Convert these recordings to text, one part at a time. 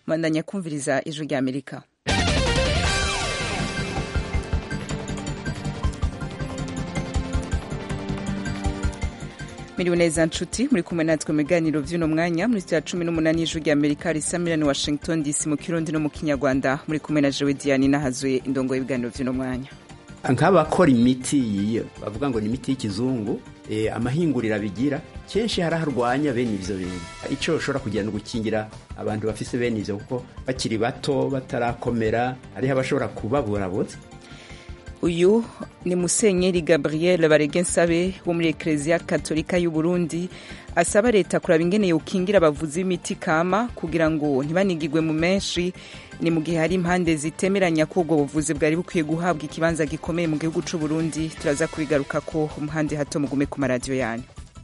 mwandanya kumviriza ijwi rya amerika miriwe neza nshuti muri kumwe natwe mu biganiro vy'uno mwanya muri cya cumi n'umunani y'ijwi rya amerika risa miliyoni washington dc mu kirundi no mu kinyarwanda muri kumwe na jewe diane nahazuye indongo y'ibiganiro vy'uno mwanya nk'abakora imiti yiyo bavuga ngo ni imiti y'ikizungu eh, amahinguriro bigira kenshi hari harwanya bene ivyo bintu ico ushobora kugira ni gukingira abantu bafise bene ivyo kuko bakiri bato batarakomera hariho abashobora kubaburabuza uyu ni musenyeri gabriel baregensabe wo muri ekereziya katolika y'u burundi asaba leta kuraba ingene yokingira abavuzi b'imiti kama kugira ngo ntibanigirwe mu menshi ni mu gihe hari impande zitemeranya ko ubwo buvuzi bwari bukwiye guhabwa ikibanza gikomeye mu gihugu c'u burundi turaza kubigaruka ko umuhande hato mugume ku maradiyo yanyu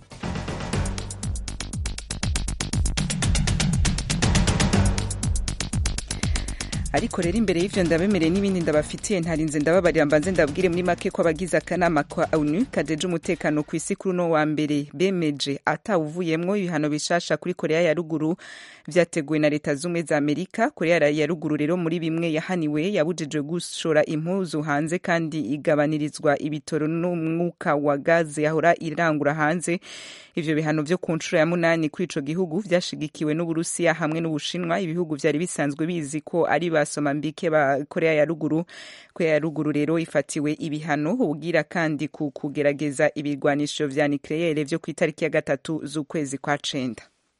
ariko rero imbere y'ivyo ndabemereye n'ibindi ndabafitiye ntarinze ndababarira mbanze ndabwire muri make ko abagize akanama ka onu kajeje umutekano ku isi kuri uno wa mbere bemeje atawuvuyemwo ibihano bishasha kuri korea ya ruguru vyateguwe na leta z'ubumwe za amerika korea ya ruguru rero muri bimwe yahaniwe yabujijwe gushora impuzu hanze kandi igabanirizwa ibitoro n'umwuka wa gaze yahora irangura hanze ivyo bihano vyo ku nshuro ya munani kuri ico gihugu vyashigikiwe n'uburusiya hamwe n'ubushinwa ibihugu vyari bisanzwe bizi ko ari basoma mbike ba korea ya ruguru korea ya ruguru rero ifatiwe ibihano ubwira kandi ku kugerageza ibirwanisho vya nucleaire vyo ku itariki ya gatatu z'ukwezi kwa cenda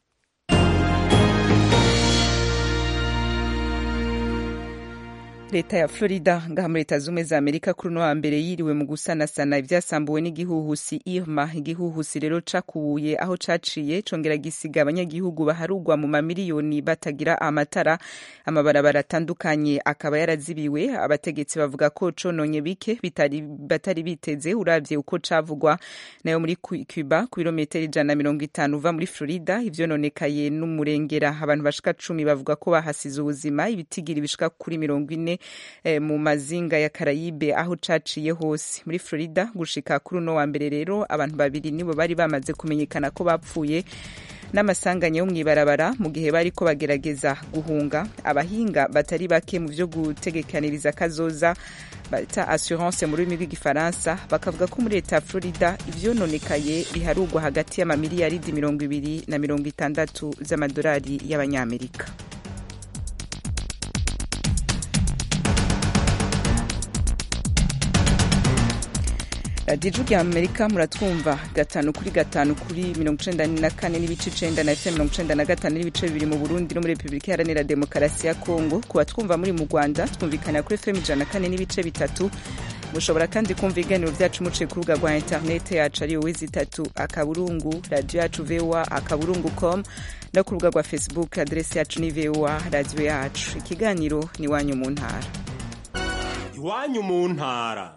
leta ya florida ngaha muri leta zumwe za amerika kuri uno wa mbere yiriwe mu gusanasana ibyasambuwe n'igihuhusi irma igihuhusi rero cakubuye aho caciye congera gisiga abanyagihugu baharugwa mu mamiliyoni batagira amatara amabarabara atandukanye akaba yarazibiwe abategetsi bavuga ko cononye bike bitari, batari biteze uravye uko cavugwa nayo muri cuba ku birometero ijana na mirongo itanu uva muri florida ivyononekaye n'umurengera abantu bashika cumi bavuga ko bahasize ubuzima ibitigiri bishika kuri mirongo ine mu mazinga ya karayibe aho caciye hose muri florida gushika kuri uno wa mbere rero abantu babiri nibo bari bamaze kumenyekana ko bapfuye n'amasanganya yo mw'ibarabara mu gihe bari ko bagerageza guhunga abahinga batari bake mu vyo gutegekaniriza kazoza bita assurance mu rurimi rw'igifaransa bakavuga ko muri leta ya florida ivyononekaye biharugwa hagati y'amamiliyaridi mirongo ibiri na mirongo itandatu z'amadolari y'abanyamerika radiyo ya amerika muratwumva gatanu kuri gatanu kuri mirongo icenda na kane n'ibice icenda na fm mirongo icenda na gatanu n'ibice bibiri mu burundi no muri repubulika iharanira demokarasi ya kongo ku batwumva muri mu rwanda twumvikana kuri fm ijana na kane n'ibice bitatu mushobora kandi kumva ibiganiro vyacu muciye ku rubuga rwa interinete yacu ari wowe zitatu akaburungu radiyo yacu voa akaburungu com no ku rubuga rwa facebook aderesi yacu ni voa radiyo yacu ikiganiro ni iwanyu mu ntara iwanyu mu ntara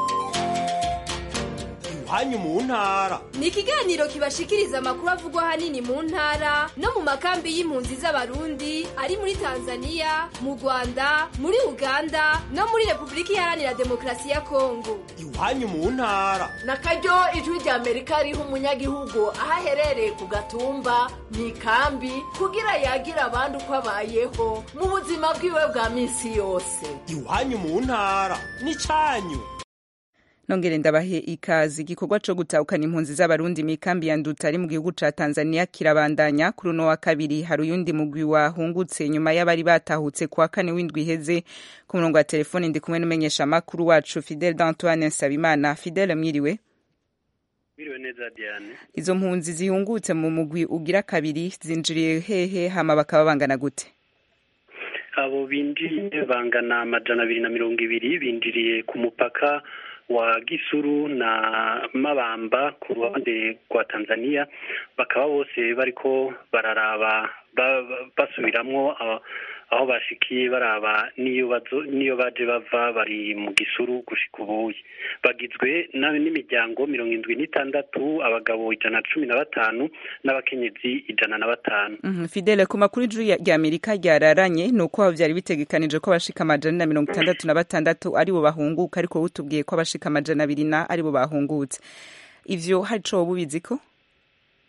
iwanyu mu ntara ni ikiganiro kibashikiriza amakuru avugwa ahanini mu ntara no mu makambi y'impunzi z'abarundi ari muri tanzania mu rwanda muri uganda no muri repubulika iharanira demokarasi ya kongo iwanyu mu ntara na karyo ijwi rya amerika riha umunyagihugu aho aherereye ku gatumba mu ikambi kugira yagira abandi uko abayeho mu buzima bwiwe bwa minsi yose iwanyu mu ntara ni cyanyu nongere ndabahe ikazi igikorwa co gutahukana impunzi z'abarundi mikambi ya nduta ari mu gihugu ca tanzania kirabandanya kuri uno wa kabiri hari uyundi mugwi wahungutse nyuma y'abari batahutse kuwa kane w'indwi iheze ku murongo wa telefoni ndi kumwe n'umumenyesha makuru wacu fidel d'antoine nsabimana fidel mwiriwe mwiriwe neza diane izo mpunzi zihungutse mu mugwi ugira kabiri zinjiriye hehe hama bakaba bangana gute abo binjiriye bangana amajana abiri na mirongo ibiri binjiriye ku mupaka wa Gisuru na Mabamba ku ruhande rwa Tanzania bakaba bose bariko bararaba basubiramwo aho bashikiye baraba niyo bazo niyo baje bava bari mu gisuru gushika ubuye bagizwe n'imiryango mirongo indwi n'itandatu abagabo ijana na cumi na batanu n'abakenyezi ijana na batanu mm -hmm. Fidele ku makuru ijuru rya Amerika ryararanye ni uko vyari bitegekanije ko abashika amajana na mirongo itandatu na batandatu aribo bahunguka ariko utubwiye ko abashika amajana abiri na aribo bahungutse ivyo hari co bubizi ko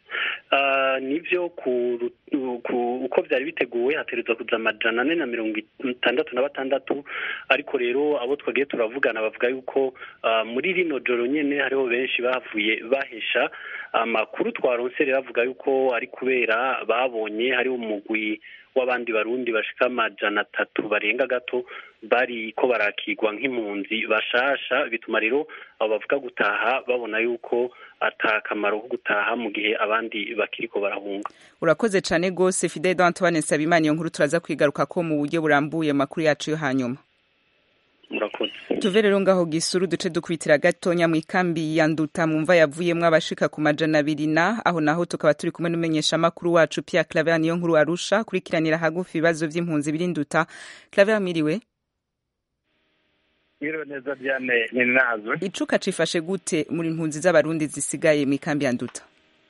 nibyo uko byari biteguwe hateretswe kuza amajana ane na mirongo itandatu na batandatu ariko rero abo twagiye turavugana bavuga yuko muri rino joro nyine hariho benshi bavuye bahesha amakuru twaronse rero avuga yuko ari kubera babonye hariho umugwi w'abandi barundi bashika amajana atatu barenga gato bari ko barakigwa nk'impunzi bashasha bituma rero abo bavuga gutaha babona yuko ata kamaro ko gutaha mu gihe abandi bakiriko barahunga urakoze cyane rwose fidel antoine nsabimana iyo nkuru turaza kwigaruka ko mu buryo burambuye amakuru yacu yo hanyuma murakoze tuve rero ngaho gisuru duce dukubitira gatonya mu ikambi ya nduta mwumva yavuyemwo abashika ku majana abiri na aho naho tukaba turi kumwe n'umenyesha amakuru wacu Pierre Claver niyo nkuru arusha kurikiranira hagufi ibibazo vy'impunzi biri nduta Claver miriwe Mwiriwe neza Diane Ninazwe icuka cifashe gute muri impunzi z'abarundi zisigaye mu ikambi ya nduta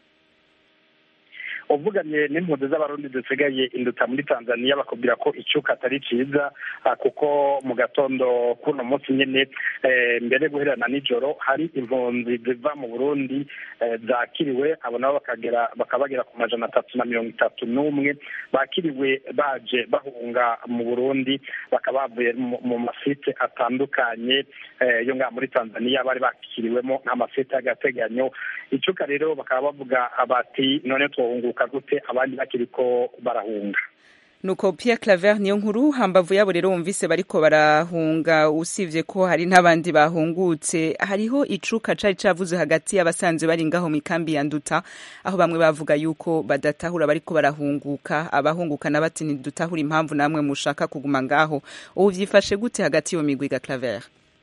uvuganye n'impunzi z'abarundi zisigaye induta muri tanzania bakubwira ko icuka atari ciza kuko mu gatondo kuno munsi nyene mbere guherana nijoro hari impunzi ziva mu burundi zakiriwe abo nabo bakagera bakaba bagera ku majana atatu na mirongo itatu n'umwe bakiriwe baje bahunga mu burundi bakaba bavuye mu masite atandukanye yo ngaha muri tanzania bari bakiriwemo nk'amasite y'agateganyo icuka rero bakaba bavuga bati none twohunguka gute abandi bakiriko barahunga nuko Pierre Claver niyo nkuru hambavu yabo rero wumvise bariko barahunga usivye ko hari n'abandi bahungutse hariho icuka cari cavuze hagati y'abasanzwe bari ngaho mu kambi ya nduta aho bamwe bavuga yuko badatahura bariko barahunguka abahunguka na bati ntidutahura impamvu namwe mushaka kuguma ngaho ubu vyifashe gute hagati y'iyo migwi ga Claver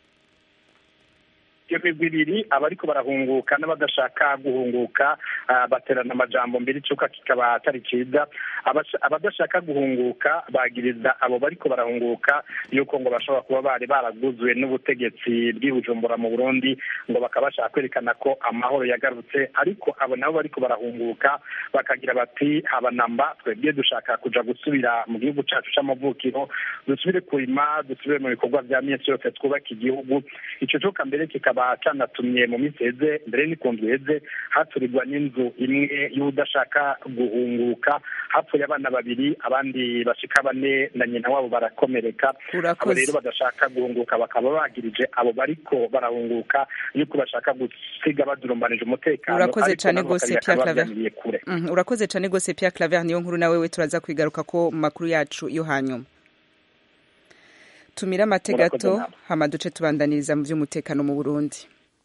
iyo migwi ibiri abariko barahunguka n'abadashaka guhunguka baterana amajambo mbere icuka kikaba atari ciza abadashaka guhunguka bagiriza abo bariko barahunguka yuko ngo bashobora kuba bari baraguzwe n'ubutegetsi bw'ibujumbura mu burundi ngo bakaba bashaka kwerekana ko amahoro yagarutse ariko abo nabo bariko barahunguka bakagira bati habanamba twebwe dushaka kuja gusubira mu gihugu cacu c'amavukiro dusubire kurima dusubire mu bikorwa vya minsi yose twubaka igihugu ico cuka mbere kikaba kikaba canatumye mu minsi heze mbere n'ikundwi heze haturirwa n'inzu imwe y'udashaka guhunguka hapfuye abana babiri abandi bashika bane na nyina wabo barakomereka abo rero badashaka guhunguka bakaba bagirije abo bariko barahunguka yuko bashaka gusiga badurumbanije umutekano urakoze cane gose Pierre Claver urakoze cane gose Pierre Claver niyo nkuru nawe we turaza kwigaruka ko mu makuru yacu yo hanyuma tumira amate gato hama duce tubandaniriza mu by'umutekano mu burundi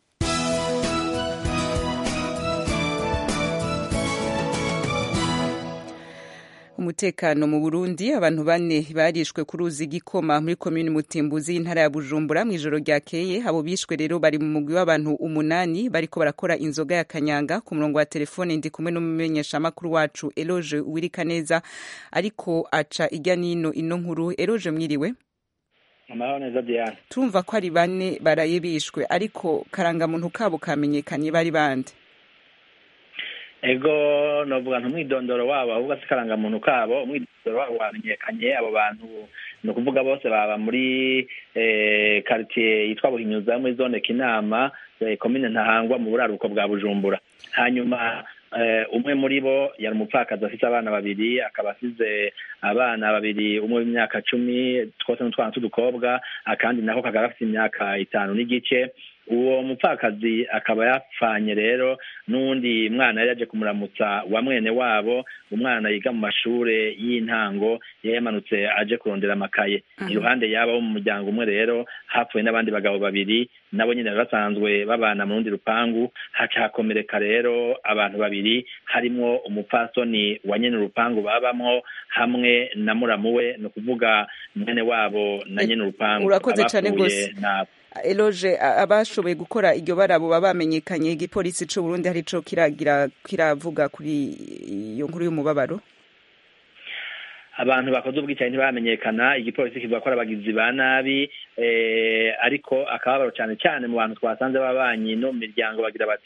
umutekano mu Burundi abantu bane barishwe ku ruzi gikoma muri komini Mutimbuzi y'intara ya Bujumbura mu ijoro ryakeye abo bishwe rero bari mu mugwi w'abantu umunani bariko barakora inzoga ya kanyanga ku murongo wa telefone ndi kumwe n'umumenyesha makuru wacu Eloge Uwirikaneza ariko aca ijya nino ino nkuru Eloge mwiriwe amahoro neza Diane turumva ko ari bane baraye bishwe ariko karangamuntu kabo kamenyekanye bari bande ego novuga ntumwidondoro wabo ahubwo si karangamuntu kabo umwidondoro wabo wamenyekanye abo bantu ni ukuvuga bose baba muri quartier yitwa buhinyuza muri zone kinama komine ntahangwa mu buraruko bwa bujumbura hanyuma umwe muri bo yari umupfakazi afite abana babiri akaba asize abana babiri umwe w'imyaka cumi twose n'utwana tw'udukobwa akandi nako kagaba afite imyaka itanu n'igice uwo mupfakazi akaba yapfanye rero n'uwundi mwana yari yaje kumuramutsa wa mwene wabo umwana yiga mu mashure y'intango yari yamanutse aje kurondera amakaye iruhande yabo bo mu muryango umwe rero hapfuye n'abandi bagabo babiri nabo nyine basanzwe babana mu rundi rupangu haca hakomereka rero abantu babiri harimwo umupfasoni wa nyene urupangu babamwo hamwe na muramu we ni ukuvuga mwene wabo na nyene urupangu urakoze cane gose Eloge abashoboye gukora iryo barabo baba bamenyekanye igipolisi c'u Burundi hari co kiragira kiravuga kuri iyo nkuru y'umubabaro abantu bakoze ubwicanyi ntibamenyekana igipolisi kivuga ko ari abagizi ba nabi ariko akababaro cyane cyane mu bantu twasanze b'abanyi no mu miryango bagira bati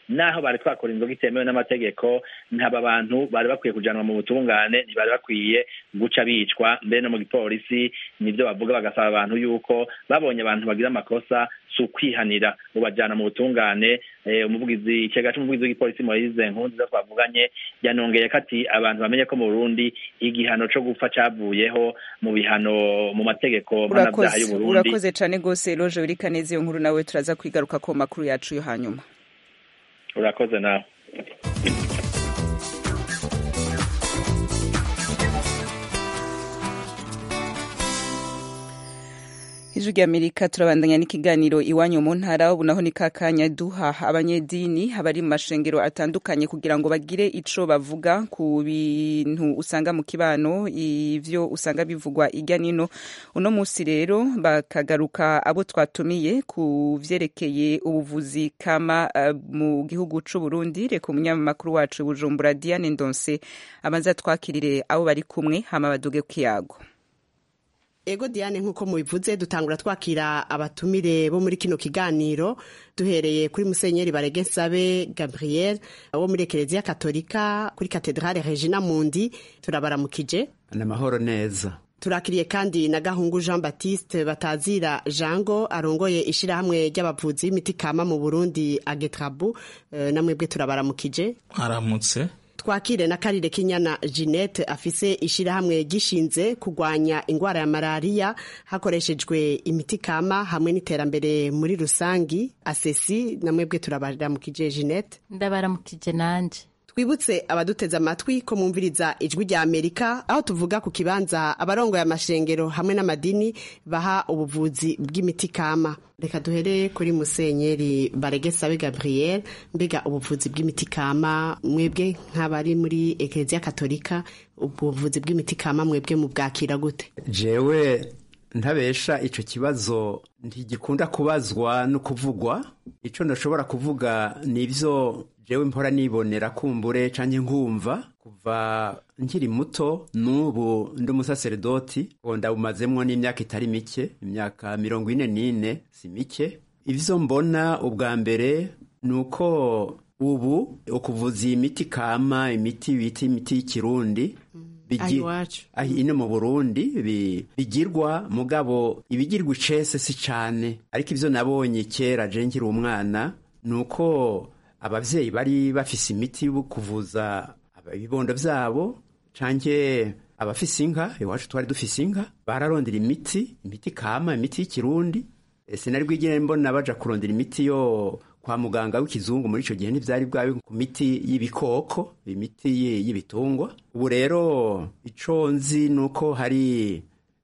naho bari twakora inzoga itemewe n'amategeko ntaba bantu bari bakwiye kujanwa mu butungane ntibari bakwiye guca bicwa mbere no mu gipolisi nivyo bavuga bagasaba abantu yuko babonye abantu bagira amakosa si ukwihanira ubajana mu butungane umuvugizi ikigega c'umuvugizi w'igipolisi moise nkunziza twavuganye yanongeye ko ati abantu bamenye ko mu burundi igihano co gupfa cavuyeho mu bihano mu mategeko mpanavyaha y'uburundi urakoze cane gose loje urikaneze iyo nkuru nawe turaza kwigaruka ko makuru yacu yo hanyuma urakoze nawe ijwi ry'amerika turabandanya n'ikiganiro iwanyu mu ntara ubu naho ni kakanya duha abanyedini abari mu mashengero atandukanye kugira ngo bagire ico bavuga ku bintu usanga mu kibano ivyo usanga bivugwa irya nino uno musi rero bakagaruka abo twatumiye ku vyerekeye ubuvuzi kama uh, mu gihugu c'u Burundi reka umunyamakuru wacu Bujumbura Diane Ndonse amaze twakirire abo bari kumwe hama baduge ku kiyago ego diane nk'uko mubivuze dutangura twakira abatumire bo muri kino kiganiro duhereye kuri musenyeri barege nsabe gabriel wo muri ekereziya katolika kuri katedrale regina mundi turabaramukije n'amahoro neza turakiriye kandi na gahungu jean baptiste batazira jango arongoye ishirahamwe ry'abavuzi b'imiti kama mu burundi agetrabu e, namwebwe turabaramukije aramutse twakire na karire kinyana Jeanette afise ishirahamwe gishinze kugwanya ingwara ya malariya hakoreshejwe imiti kama hamwe n'iterambere muri rusangi asesi namwebwe turabaramukije Jeanette ndabaramukije nanje twibutse abaduteze amatwi ko mumviriza ijwi rya amerika aho tuvuga ku kibanza abarongoye amashengero hamwe n'amadini baha ubuvuzi bw'imiti kama reka duhere kuri musenyeri baregesabe gabriel mbega ubuvuzi bw'imiti kama mwebwe nk'abari muri ekereziya katolika ubuvuzi bw'imiti kama mwebwe mubwakira gute jewe ntabesha ico kibazo ntigikunda kubazwa no kuvugwa ico ndashobora kuvuga nivyo jewe mpora nibonera kumbure canke nkumva kuva nkiri muto n'ubu ndi umusaseredoti ndabumazemwo n'imyaka itari mike imyaka mirongo ine n'ine si mike ivyo mbona ubwa mbere ni uko ubu ukuvuza imiti kama imiti bita imiti y'ikirundi ino mu burundi bigirwa mugabo ibigirwa icese si cane ariko ivyo nabonye kera je nkiri umwana ni uko abavyeyi bari bafise imiti yo kuvuza ibibondo vyabo canke abafise inka iwacu twari dufise inka bararondera imiti imiti kama imiti y'ikirundi sinari bwigire mbona baja kurondera imiti yo kwa muganga w'ikizungu muri ico gihe ntivyari bwawe ku miti y'ibikoko imiti y'ibitungwa ubu rero ico nzi nuko hari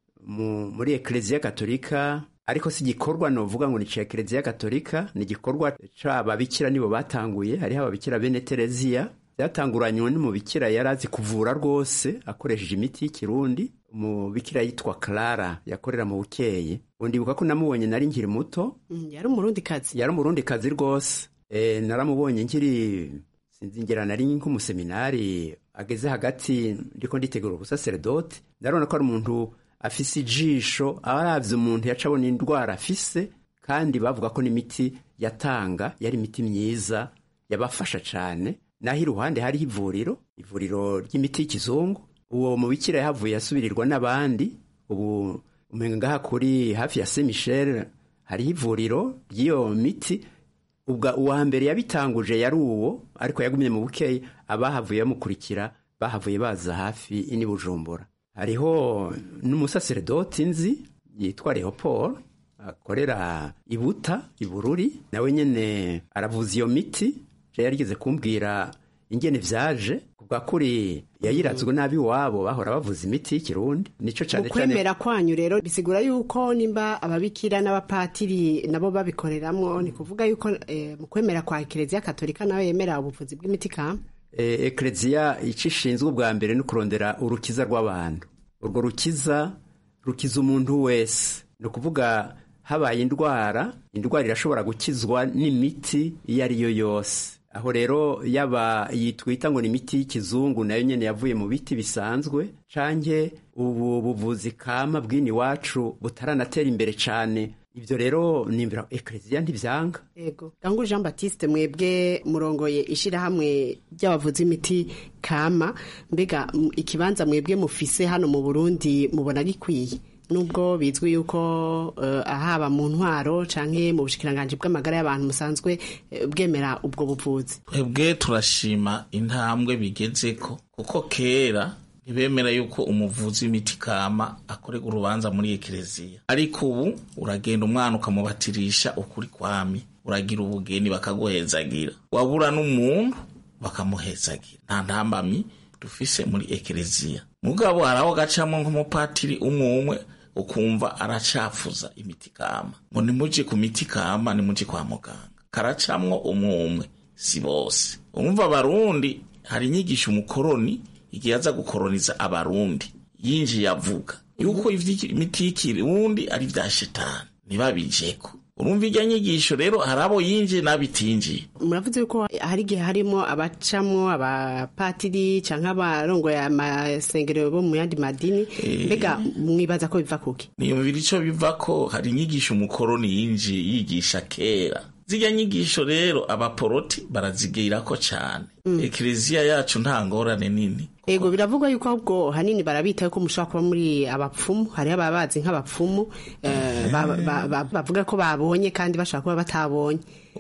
muri ekleziya katolika ariko si igikorwa novuga ngo ni ca ekleziya katolika ni igikorwa c'ababikira nibo batanguye hariho ababikira bene tereziya byatanguranywe n'umubikira yari azi kuvura rwose akoresheje imiti y'ikirundi umubikira yitwa clara yakorera mu bukeye undibuka ko namubonye nari nkiri muto yari umurundi kazi yari umurundi kazi rwose e, naramubonye nkiri sinzingera nari nk'umuseminari ageze hagati ndiko nditegura ubusaseredoti ndarabona ko ari umuntu afise ijisho abaravye umuntu yaca abona indwara afise kandi bavuga ko n'imiti yatanga yari imiti myiza yabafasha cane naho iruhande hariho ivuriro ivuriro ry'imiti y'ikizungu uwo mubikira yahavuye asubirirwa n'abandi ubu umenga ngaha kuri hafi ya Saint Michel hariho ivuriro ry'iyo miti ubwa uwa mbere yabitanguje yari uwo ariko yagumye mu bukeyi abahavuye bamukurikira bahavuye baza hafi ini Bujumbura hariho n'umusaseredoti nzi yitwa Leopold akorera ibuta ibururi nawe nyene aravuza iyo miti je yarigeze kumbwira ingene vyaje kubwa kuri yayirazwe nabi wabo bahora bavuza imiti y'ikirundi nico cane ukwemera kwanyu rero bisigura yuko nimba ababikira n'abapatiri nabo babikoreramwo ni kuvuga yuko eh, mu kwemera kwa ekereziya katolika nawe yemera ubuvuzi bw'imiti kama e, ekereziya ico ishinzwe ubwa mbere ni kurondera urukiza rw'abantu urwo rukiza rukiza umuntu wese ni ukuvuga habaye indwara indwara irashobora gukizwa n'imiti iyo ari yo yose aho rero yaba yitwita ngo ni imiti y'ikizungu nayo nyene yavuye mu biti bisanzwe canke ubu buvuzi kama bw'ini wacu butaranatera imbere cane ibyo rero nimbira ekereziya ntibyanga yego gangu jean batiste mwebwe murongoye ishyirahamwe ry'abavuzi imiti kama mbega m- ikibanza mwebwe mufise hano mu burundi mubona gikwiye nubwo bizwi yuko uh, ahaba mu ntwaro canke mu bushikiranganji bw'amagara y'abantu musanzwe eh, bwemera ubwo buvuzi twebwe turashima intambwe bigezeko kuko kera ntibemera yuko umuvuzi w'imiti kama akorerwa urubanza muri ekereziya ariko ubu uragenda umwana ukamubatirisha ukuri kwami uragira ubugeni bakaguhezagira wabura n'umuntu bakamuhezagira nta ntambamyi dufise muri ekereziya mugabo hari aho gacamo nk'umupatiri umwe umwe ukumva aracafuza imiti kama ngo nimuje ku miti kama nimuje kwa muganga karacamwo umwe umwe si bose umva abarundi hari inyigisho umukoroni igihe aza gukoroniza abarundi yinjiye avuga yuko imiti y'ikirundi ari vya shetani ntibabijeko urumva irya nyigisho rero hari abo yinjiye n'abitinjiye muravuze yuko hari igihe harimo abacamwo abapatiri canke abarongoye amasengero bo mu yandi madini mbega mwibaza ko biva kuki niyumvira ico biva ko hari inyigisho umukoroni yinjiye yigisha kera zirya nyigisho rero abaporoti barazigirako cane ekereziya yacu nta ngorane nini ego biravugwa yuko ahubwo hanini barabita yuko mushobora kuba muri abapfumu hariho ababazi nk'abapfumu eh, ba- ba- ba- bavuga ko babonye kandi bashobora kuba batabonye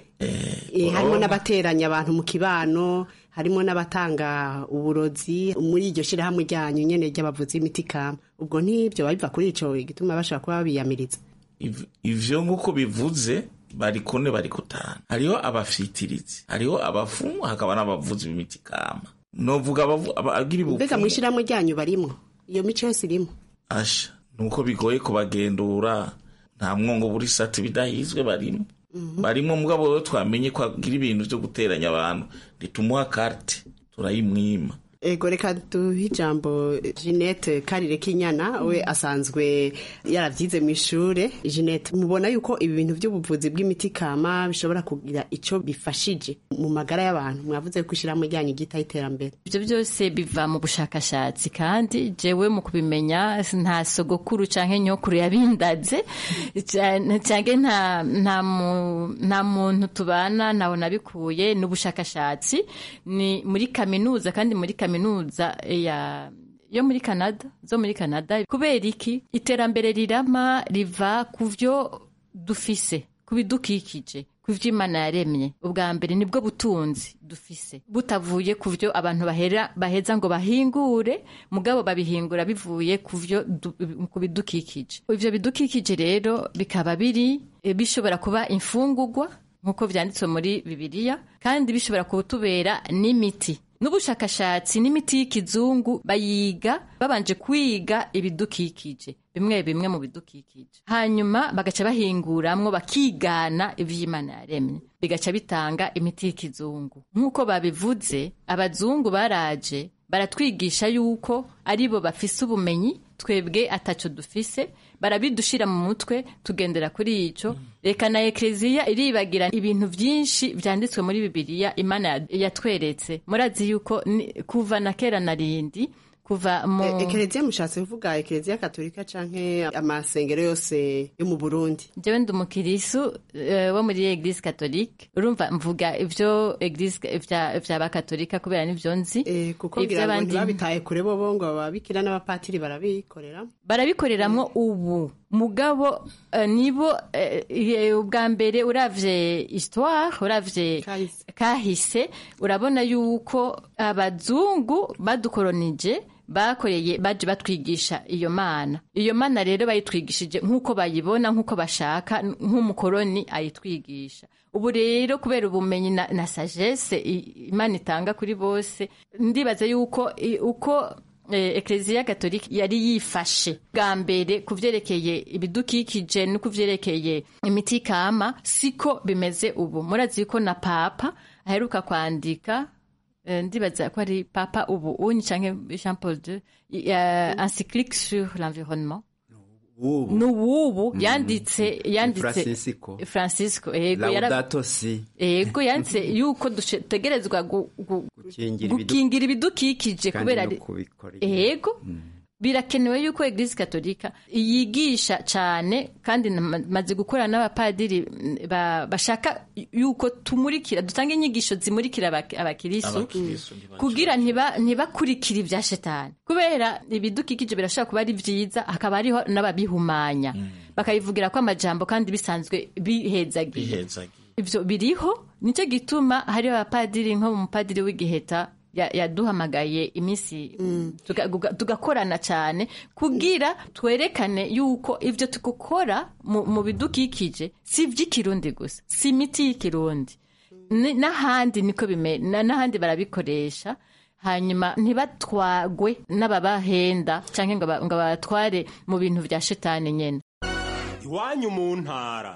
Eh, harimo n'abateranya abantu mu kibano harimo n'abatanga uburozi muri iryo shyirahamwe ryanyu nyene ry'abavuzi b'imiti kama ubwo ntibyo biva kuri ico igituma bashobora kuba babiyamiriza Iv- ivyo nk'uko bivuze bari kune bari kutanu hariho abafitirizi hariho abafumu hakaba n'abavuzi b'imiti kama novuga abavu- aba- abagira mbega ubupfumu mu ishyirahamwe ryanyu barimwo iyo mico yose irimo asha nuko bigoye kubagendura nta mwongo buri sati bidahizwe barimo barimo mugabo rero twamenye ko agira ibintu vyo guteranya abantu ritumuha karte turayimwima ego reka duhe ijambo jeanette karire k'inyana we asanzwe yaravyize mu ishure jeanette mubona yuko ibi bintu by'ubuvuzi bw'imiti kama bishobora kugira ico bifashije mu magara y'abantu mwavuze ko ishyirahamwe ryanyu ryitaho iterambere ibyo byose biva mu bushakashatsi kandi jewe mu kubimenya nta sogokuru canke nyokuru yabindaze cyane- canke nta nta mu- nta muntu tubana ntawe nabikuye ni ubushakashatsi ni muri kaminuza kandi muri kaminuza ya yo muri Canada zo muri Canada kubera iki iterambere rirama riva ku vyo dufise ku bidukikije ku vyo imana yaremye ubwa mbere nibwo butunzi dufise butavuye ku vyo abantu bahera baheza ngo bahingure mugabo babihingura bivuye ku vyo du- ku bidukikije ivyo bidukikije rero bikaba biri eh, bishobora kuba imfungurwa nk'uko vyanditswe muri bibiliya kandi bishobora kutubera n'imiti n'ubushakashatsi n'imiti y'ikizungu bayiga babanje kwiga ibidukikije bimwe bimwe mu bidukikije hanyuma bagaca bahinguramwo bakigana ivy'imana yaremye bigaca bitanga imiti y'ikizungu nk'uko babivuze abazungu baraje baratwigisha yuko aribo bafise ubumenyi twebwe ataco dufise barabidushira mu mutwe tugendera kuri ico reka na ekleziya iribagira ibintu vyinshi vyanditswe muri bibiliya imana ya- yatweretse murazi yuko ni- kuva na kera na rindi kuva mu E- ekereziya mushatse kuvuga ekereziya katolika canke amasengero yose yo mu burundi jewe ndi umukirisu eh, wo muri eglise catholique urumva mvuga ivyo eglise vya vya bakatolika kubera nivyo nzi kuko ngira ngo ntibabitaye kure bobo ngo ababikira n'abapatiri barabikorera barabikoreramwo ubu mugabo eh, nibo eh, eh, ubwa mbere uravye histoire uravye kahise urabona yuko abazungu badukoronije bakoreye baje batwigisha iyo mana iyo mana rero bayitwigishije nk'uko bayibona nk'uko bashaka nk'umukoroni ayitwigisha ubu rero kubera ubumenyi na, na sagesse i- imana itanga kuri bose ndibaza yuko i- uko eh, ekleziya katolika yari yifashe bwa mbere ku vyerekeye ibidukikije no ku vyerekeye imiti kama siko bimeze ubu murazi ko na papa aheruka kwandika eh, ndibaza ko ari papa ubu unyi canke jean paul II uh, encyclique sur l'environnement ubu n'uwubu yanditse yanditse Francisco. francisco yego yara- laudato si yego yanditse yuko dutegerezwa gu- gu- gukingira ibidu- gukingira ibidukikije kandi kubera no ari- kubikora yego birakenewe yuko eglise katolika yigisha cyane kandi maze gukora n'abapadiri ba, bashaka yuko tumurikira dutanga inyigisho zimurikira abakirisu kugira ntibakurikire ibya shetani kubera ibidukikije birashobora kuba ari byiza hakaba hariho n'ababihumanya mm. bakabivugira ko amajambo kandi bisanzwe bihezagiye ivyo biriho nicyo gituma hariho abapadiri nko mupadiri w'igiheta yaduhamagaye iminsi tugakorana cyane kugira twerekane yuko ibyo tugukora mu bidukikije si iby'ikirundi gusa si imiti y'ikirundi n'ahandi niko n'ahandi barabikoresha hanyuma ntibatwagwe n'ababahenda cyangwa ngo babatware mu bintu bya shetani nyine iwanyu mu ntara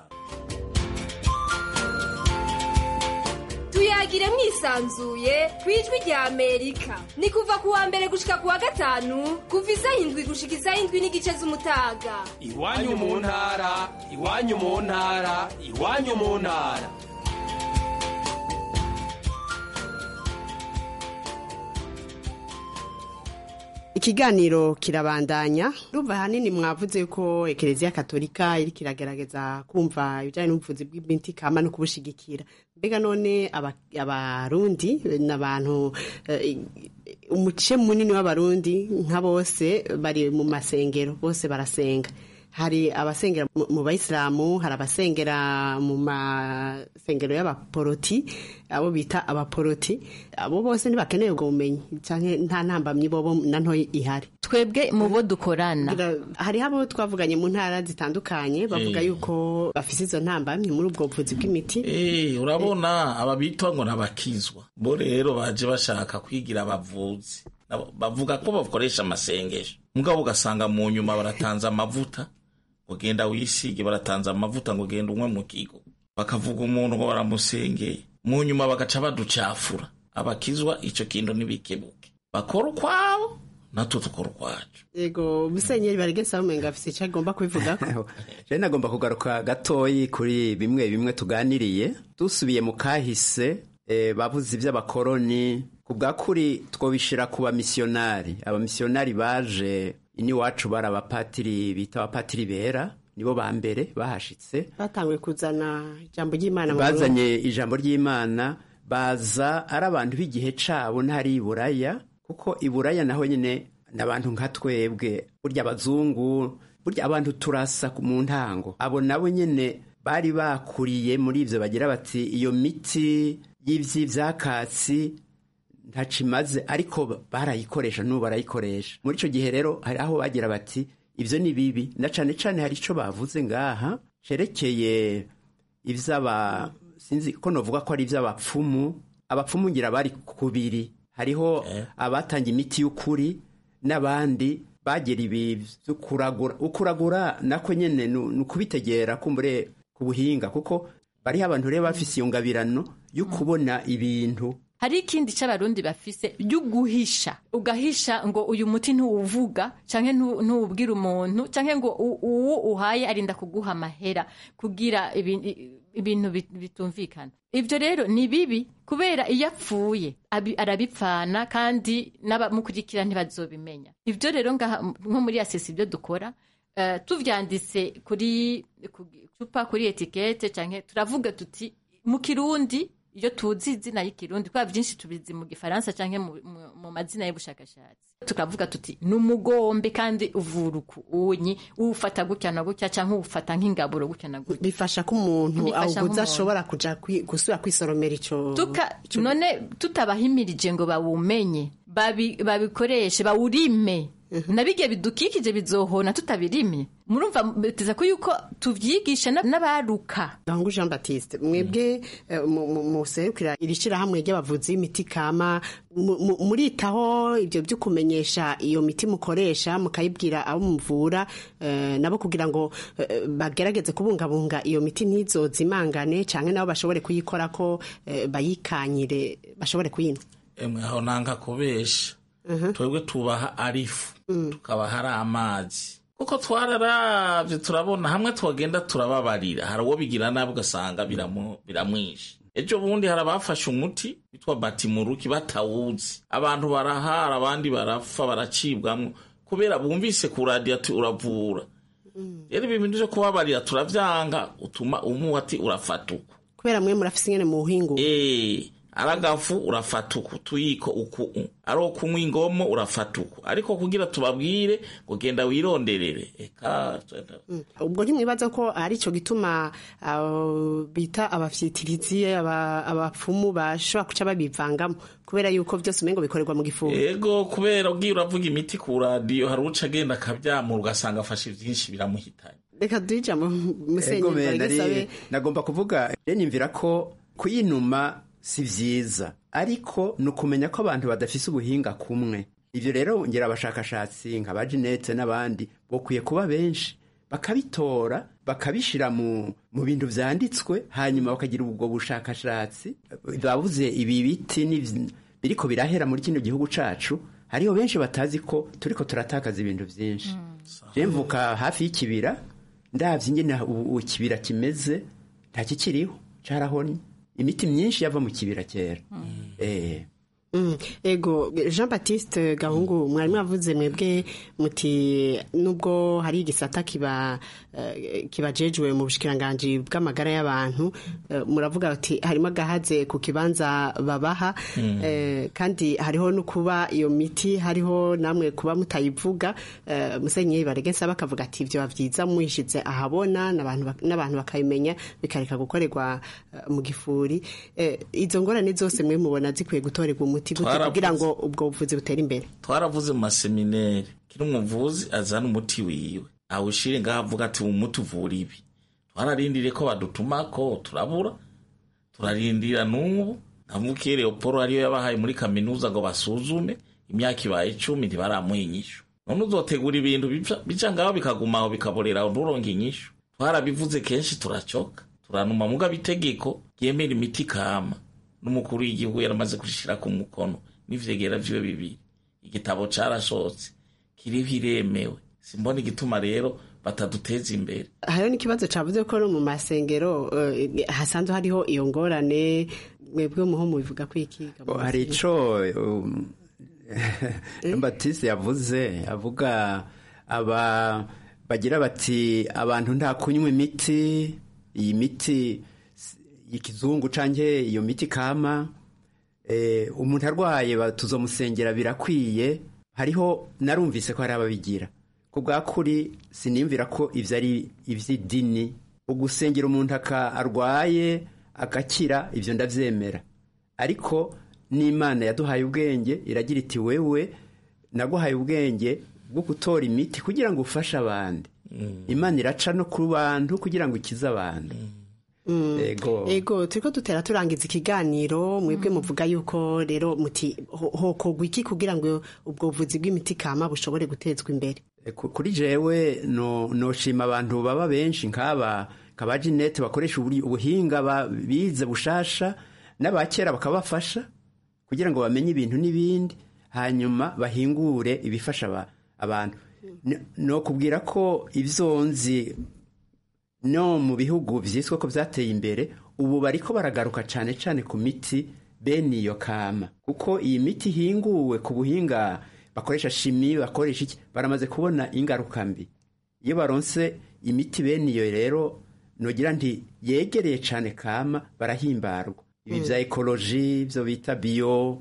tuyagire mwisanzuye ku ijwi rya amerika ni kuva ku wa mbere gushika ku wa gatanu kuva isaha indwi gushika isaha indwi n'igice z'umutaga iwanyu mu ntara iwanyu mu ntara iwanyu mu ntara ikiganiro kirabandanya rumva ahanini mwavuze yuko ekereziya katolika iri kiragerageza kumva ibijyanye n'ubuvuzi bw'imiti kama no kubushigikira mbega none abarundi n'abantu umuce munini w'abarundi nka bose bari mu masengero bose barasenga hari abasengera mu bayisilamu hari abasengera mu masengero y'abaporoti abo bita abaporoti abo bose ntibakeneye ubwo bumenyi cyangwa nta ntambamyi bobo na ntoya ihari twebwe mu bo dukorana hariho abo twavuganye mu ntara zitandukanye bavuga yuko bafite izo ntambamyi muri ubwo buvuzi bw'imiti urabona aba bitwa ngo n'abakizwa bo rero baje bashaka kwigira abavuzi bavuga ko bakoresha amasengesho mugabo ugasanga mu nyuma baratanze amavuta ugenda wisige baratanze amavuta ngo ugenda umwe mu kigo bakavuga umuntu ngo baramusengeye mu nyuma bagaca baducafura abakizwa icyo kintu ntibikebuke bakora ukwabo natwe dukora ukwacu yego musenyeri baregesa umenga afite icyo agomba kubivuga rero nagomba kugaruka gatoyi kuri bimwe bimwe tuganiriye dusubiye mu kahise babuze iby'abakoroni ku bwa kuri twobishyira ku bamisiyonari abamisiyonari baje iwacu bari abapatiri bita abapatiri bera nibo ba mbere bahashitse batanguye kuzana ijambo ry'imana bazanye ijambo ry'imana baza ari abantu b'igihe cabo ntari iburaya kuko iburaya naho nyine ni abantu nka twebwe burya abazungu burya abantu turasa mu ntango abo nabo nyine bari bakuriye muri ibyo bagira bati iyo miti y'iby'ibyakatsi ntaco imaze ariko barayikoresha n'ubu barayikoresha muri icyo gihe rero hari aho bagira bati ibyo ni bibi na cane cane hari icyo bavuze ngaha cerekeye ivy'aba sinzi ko novuga ko ari ivy'abapfumu abapfumu ngira bari kubiri hariho abatanga imiti y'ukuri n'abandi bagera ibi vyo kuragura ukuragura nako nyene ni ukubitegera kumbure ku buhinga kuko bariho abantu rero bafise iyo ngabirano yo kubona ibintu hari ikindi cy'abarundi bafise y'uguhisha ugahisha ngo uyu muti ntuwuvuga canke ntuwubwira umuntu canke ngo uwo uhaye arinda kuguha amahera kugira ibintu bitumvikana ivyo rero ni bibi kubera iyo apfuye arabipfana kandi n'abamukurikira ntibazobimenya ivyo rero nko muri asesi ibyo dukora tuvyanditse kuri cupa kuri etikete canke turavuga tuti mu kirundi iyo tuzi izina y'ikirundi kubera byinshi tubizi mu gifaransa cyangwa mu mazina y'ubushakashatsi tukavuga tuti ni umugombe kandi uvura uku unyi uwufata gutya na gutya cyangwa uwufata nk'ingaburo gutya na gutya bifasha ko umuntu awuguze ashobora kuja gusubira kwisoromera ico none tutabahimirije ngo bawumenye babikoreshe bawurime nabigiye bidukikije bizohona tutabirimye murumva biteza ko yuko tuvyigisha n'abaruka Gangu Jean Baptiste mwebwe muserukira iri shirahamwe ry'abavuzi b'imiti kama muritaho ibyo byo kumenyesha iyo miti mukoresha mukayibwira abo muvura nabo kugira ngo bagerageze kubungabunga iyo miti ntizozimangane canke nabo bashobore kuyikora ko bayikanyire bashobore kuyinywa emwe aho nanga kubesha twebwe tubaha arifu tukabaha ari amazi kuko twararavye turabona hamwe twagenda turababarira hari uwo bigira nabi ugasanga biramwishe ejo bundi hari abafashe umuti witwa batimuruki batawuzi abantu barahara abandi barapfa baracibwamwo kubera bumvise ku radiyo ati uravura rero ibi bintu byo kubabarira turavyanga utuma umuha ati urafata uku kubera mwe murafise ingene mu buhingu Eh, aragafu urafata uku tuyiko uku ari ukunywa ingomo urafata uku ariko kugira tubabwire ngo genda wironderere eka ubwo ntimwibaza ko ari cyo gituma abo bita abafyitirizi aba- abapfumu bashobora kuca babivangamo kubera yuko byose umengo bikorerwa mu gifungo ego kubera ugiye uravuga imiti ku radiyo hari uca agenda akabyamura ugasanga afashe byinshi biramuhitanye reka duhe ijambo musenyi Ego me, Barige nari- Sabe. nagomba kuvuga rero nimvira ko kuyinuma si vyiza ariko ni ukumenya ko abantu badafise ubuhinga kumwe ivyo rero ngira abashakashatsi nka ba Jeanette n'abandi bokwiye kuba benshi bakabitora bakabishira mu mu bintu vyanditswe hanyuma bakagira ubwo bushakashatsi babuze ibi biti n'ivy- biriko birahera muri kino gihugu cacu hariho benshi batazi ko turiko turatakaza ibintu vyinshi je mvuka hafi y'ikibira ndavye ingene ubu ubu ikibira kimeze nta kikiriho carahonye imiti myinshi yava mu kibira kera eh Mm, ego jean baptiste gahungu mwari mwavuze mwebwe muti nubwo hari igisata kiba eh, kibajejwe mu bushikiranganji bw'amagara y'abantu eh, muravuga ati harimo agahaze ku kibanza babaha Mm. eh, kandi hariho no kuba iyo miti hariho namwe kuba mutayivuga eh, musenyeri baregesa bakavuga ati ivyo bavyiza muyishize ahabona n'abantu bak- n'abantu bakabimenya bikareka gukorerwa eh, mu gifuri Eh, izo ngorane zose mwe mubona zikwiye gutorerwa umuti gute Twaravuze. kugira ngo ubwo buvuzi butere imbere twaravuze mu masemineri kiri umuvuzi azana umuti wiwe awushire ngaho avuga ati umuti uvura ibi twararindiriye ko badutumako turabura turarindira n'ubu ntavukiye leopolo ariyo yabahaye muri kaminuza ngo basuzume imyaka ibaye icumi ntibaramuha inyishu none uzotegura ibintu bica- bica ngaho bikagumaho bikaborera aho nturonke inyishu twarabivuze kenshi turacoka turanuma mugabo itegeko ryemera imiti kama n'umukuru w'igihugu yaramaze gushira ku mukono n'ivyegera vyiwe bibiri igitabo carashotse kiriho iremewe simbona igituma rero bataduteza imbere hariho n'ikibazo cavuze ko no mu masengero eh, hasanzwe hariho iyo ngorane mwebwe muho mubivuga ko iki hari ico um, Batiste yavuze avuga aba bagira bati abantu nta kunywa imiti iyi miti s- y'ikizungu canke iyo miti kama eh, umuntu arwaye ba- tuzomusengera birakwiye hariho narumvise ko hari ababigira ku bwa kuri sinimvira ko ivyo ari ivy'idini ugusengera umuntu aka arwaye agakira ivyo ndavyemera ariko n'imana yaduhaye ubwenge iragira iti wewe naguhaye ubwenge bwo gutora imiti kugira ngo ufashe abandi imana iraca no ku bantu kugira ngo ikize abantu Mm. Ego. ego turiko dutera turangiza ikiganiro mwebwe muvuga yuko rero muti ho- hokogwa iki kugira ngo ubwo buvuzi bw'imiti kama bushobore gutezwa imbere E, ku- kuri jewe no noshima abantu baba benshi nk'aba kaba Jeanette bakoresha uburi- ubuhinga ba- bize bushasha n'abakera bakabafasha kugira ngo bamenye ibintu n'ibindi hanyuma bahingure ibifasha aba- abantu N- no kubwira ko ivyonzi no mu bihugu vyiswe ko vyateye imbere ubu bariko baragaruka cane cane ku miti bene iyo kama kuko iyi miti ihinguwe ku buhinga bakoresha shimi bakoresha iki baramaze kubona ingaruka mbi iyo baronse imiti bene iyo rero nogira nti yegereye cane kama barahimbarwa ibi Mm. vya ekoloji ivyo bita biyo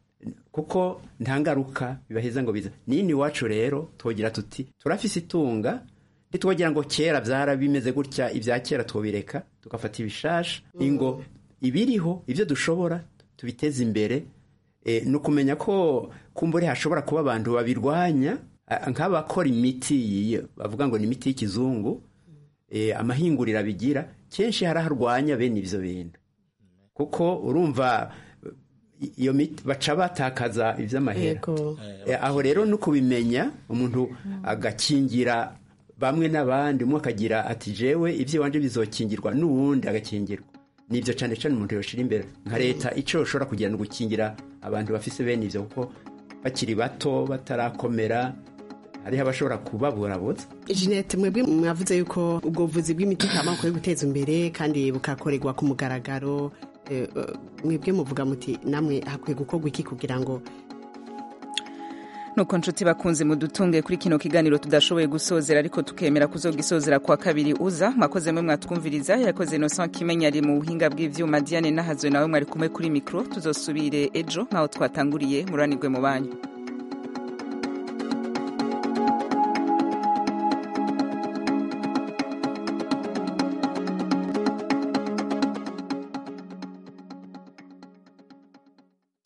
kuko nta ngaruka bibaheza ngo biza nini iwacu rero twogira tuti turafise itunga ntitwogira ngo kera vyara bimeze gutya ibya kera twobireka tugafata ibishasha ingo ibiriho ivyo dushobora tubiteze imbere e, ni ukumenya ko kumbure hashobora kuba abantu babirwanya a- nk'abakora imiti yiyo bavuga ngo ni imiti y'ikizungu e, amahinguriro abigira kenshi haraharwanya bene ivyo bintu kuko urumva iyo miti baca batakaza ivy'amahera Yego. Eh, aho rero no kubimenya umuntu agakingira bamwe n'abandi umwe akagira ati jewe ivy'iwanje bizokingirwa n'uwundi agakingirwa nivyo cane cane umuntu yoshira imbere nka leta ico yoshobora kugira ni ugukingira abantu bafise bene ivyo kuko bakiri bato batarakomera hariho abashobora kubaburabuza Jeanette mwebwe mwavuze yuko ubwo buvuzi bw'imiti kama bukwiye guteza imbere kandi bukakorerwa ku mugaragaro eh, eh, mwebwe muvuga muti namwe hakwiye gukorwa iki kugira ngo nuko nshuti bakunze mudutunge kuri kino kiganiro tudashoboye gusozera ariko tukemera kuzogisozera kwa kabiri uza mwakoze mwe mwatwumviriza yakoze Innocent Kimenya ari mu buhinga bw'ivyuma Diane Nahazwe nawe mwari kumwe kuri mikro tuzosubire ejo nkaho twatanguriye muranirwe mu banyu